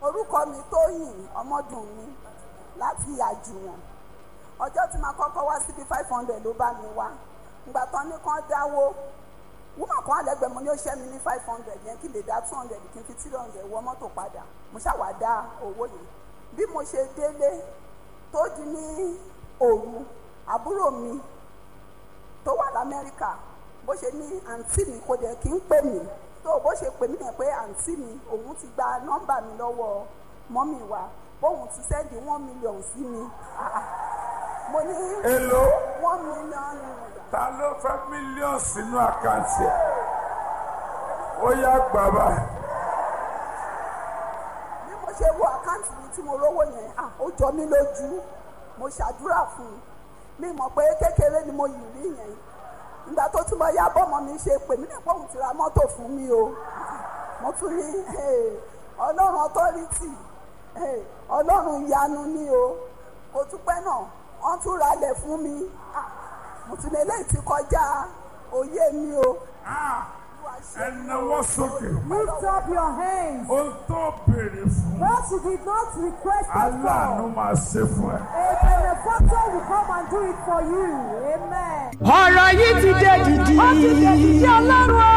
orúkọ mi tóyìn ọmọdún mi láti àjùwọ̀n ọjọ́ tí màá kọ́kọ́ wá síbi five hundred ló bá mi wá ìgbà tán ní kán dáwó wúmọ̀ kan àlẹ́gbẹ̀ẹ́ mo ní ó ṣẹ́ mi ní five hundred yẹn kí n lè dá two hundred kí n fi three hundred wọ mọ́tò padà mo ṣàwà dá owó yẹn bí mo ṣe délé tó di ní òru àbúrò mi tó wà lamẹ́ríkà bó ṣe ní àǹtí mi kò dẹ̀ kí ń pè mí tó bó ṣe pè mí yẹn pé àǹtí mi òun ti gba nọ́mbà mi lọ́wọ́ mọ́mì wa bóun ti sẹ́ndì one million sí mi Ah, ah. mo ní èlò one million naira. ta ló fẹ́ mílíọ̀nù sínú àkáǹtì ẹ̀ ó yá gbàgbà bí mo ṣe wo àkáǹtì mi tí mo rówó yẹn ah, ó jọ mí lójú mo ṣàdúrà fún un mi mọ̀ pé kékeré ni mo yìí rí yẹn ìgbà tó tún bọ́ yá bọ́mọ mi ṣe pè mí nípa òun ti ra mọ́tò fún mi o mo tún rí eh, ọlọ́run ọtọ́rìtì eh, ọlọ́run ìyanu ni o kò tún pẹ́ náà wọ́n tún ralẹ̀ fún mi Ah, mo tún lè léyìí ti kọjá òye mi o. Olúwa ṣe ẹ náwó sókè Lift up your hands. ó tó béèrè fún What you did not request it aláàánú for, máa ṣe fún ẹ. a benefactor will come and do it for you. Amen. ọ̀rọ̀ yìí ti dé dìdì. ó ti dé dìdì ọlọ́run